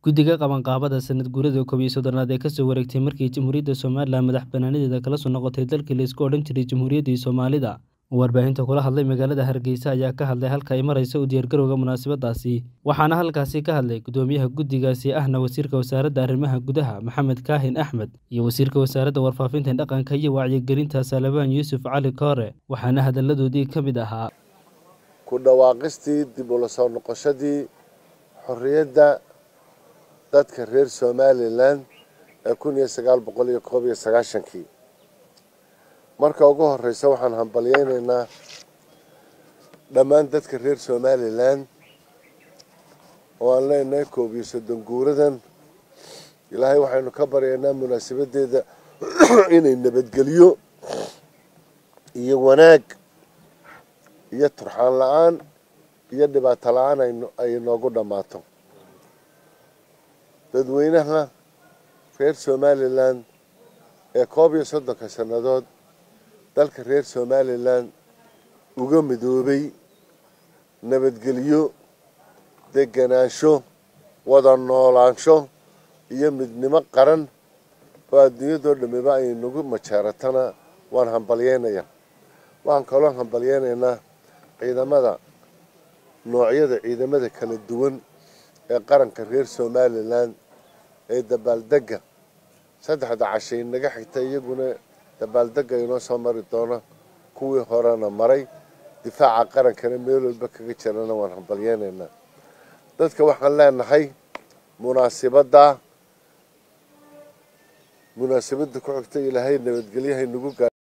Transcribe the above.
guddiga qabanqaabada sanad guurada koob iyo soddonaad ee kasoo wareegtay markii jamhuuriyadda somalilan madax banaanadeeda kala soo noqotay dalkii laysku odhan jiray jamhuuriyaddii soomaalida warbaahinta kula hadlay magaalada hargeysa ayaa ka hadlay halka ay maraysa u diyaargarowga munaasabadaasi waxaana halkaasi ka hadlay gudoomiyaha guddigaasi ahna wasiirka wasaaradda arrimaha gudaha maxamed kaahin axmed iyo wasiirka wasaaradda warfaafinta dhaqanka iyo wacyigelinta salabaan yuusuf cali koore waxaana hadalladoodii ka mid ahaa ku dhawaaqistii dib ula soo noqoshadii xorriyadda dadka reer somalilan ee kun iyo sagaal boqol iyo koob iyo sagaashankii marka ugu horeysa waxaan hambalyeynaynaa dhammaan dadka reer somalilan oo aan leenahay koob iyo soddon guuradan ilaahay waxaynu ka baryaynaa munaasabadeeda inay nabadgelyo iyo wanaag iyo turxaan la-aan iyo dhibaato la-aan ay noogu dhammaato dadweynaha reer somalilan ee koob iyo soddonka sannadood dalka reer somalilan uga midoobay nabadgelyo deganaansho wada noolaansho iyo midnimo qaran oo adduunyadoo dhamiba ay nagu majaaratana waan hambalyeynayaa waxaan kaloo hambalyeynaynaa ciidamada noocyada ciidamada kala duwan ee qaranka reer somalilan ee dabaaldega saddexda cashay naga xigta iyaguna dabaaldega inoo soo mari doona kuwii horena maray difaaca qarankana meel walba kaga jirana waan hambalyeynaynaa dadka waxaan leenahay munaasibadda munaasabadda ku xigta ilaahay nabadgelyahay nagu gaar